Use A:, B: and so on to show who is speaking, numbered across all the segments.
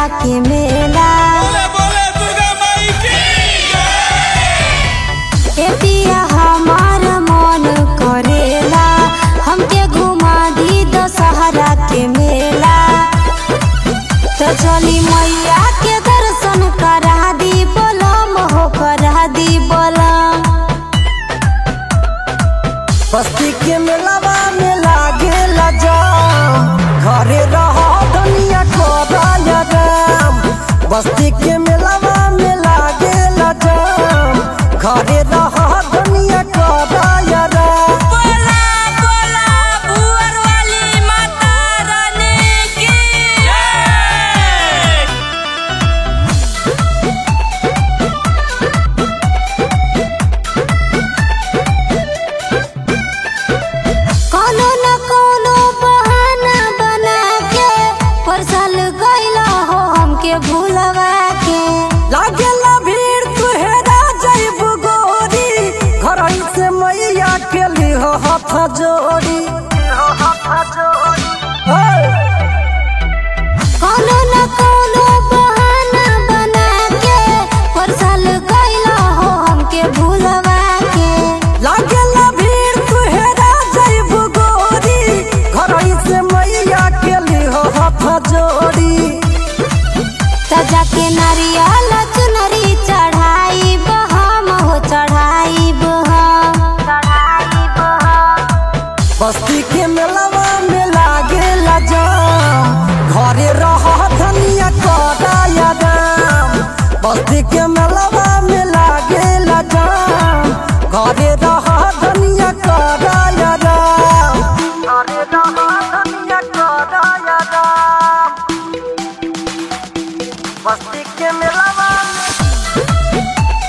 A: के मेला
B: बोले बोले दुर्गा माई की
A: ए पिया हमार मन करेला हमके घुमा दी दशहरा के मेला तो चली मैया के दर्शन करा दी बोलम हो करा दी बोलम
C: बस्ती के मेलावा में लागेला जाम घरे रह दुनिया को राम बस्ती के मेलावा में लागेला जाम घरे रह दुनिया को राम
D: बोला बोला भुवर वाली माता रानी की
A: कोनो न कोनो बहाना बना के पर साल गइला हो हमके भूलवा के
C: लागेला भीड़ तुहेरा जैब गोरी घर से मैया के लिहो हाथ जोड़ी हे!
A: कोनो न कोनो बहाना बना के पर साल गइला हो हमके भूलवा के
C: लागेला भीड़ तुहेरा जैब गोरी घर से मैया के लिहो हाथ जोड़ी
A: सजा के नारियल चुनरी चढ़ाई हम हो चढ़ाई हम
C: बस्ती के मेलावा में लागेला जाम घरे रह धनिया कराया दाम बस्ती के मेलावा में लागेला जाम घरे रह धनिया कराया दाम घरे रह धनिया कराया दाम बस्ती के मेलावा में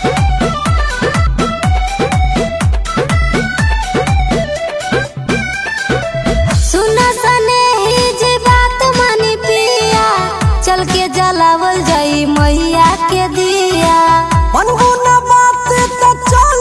A: सुन सने ही जे बात मानी पिया चल के जलावल जाई मैया के दिया
C: मनगुना बात तो चल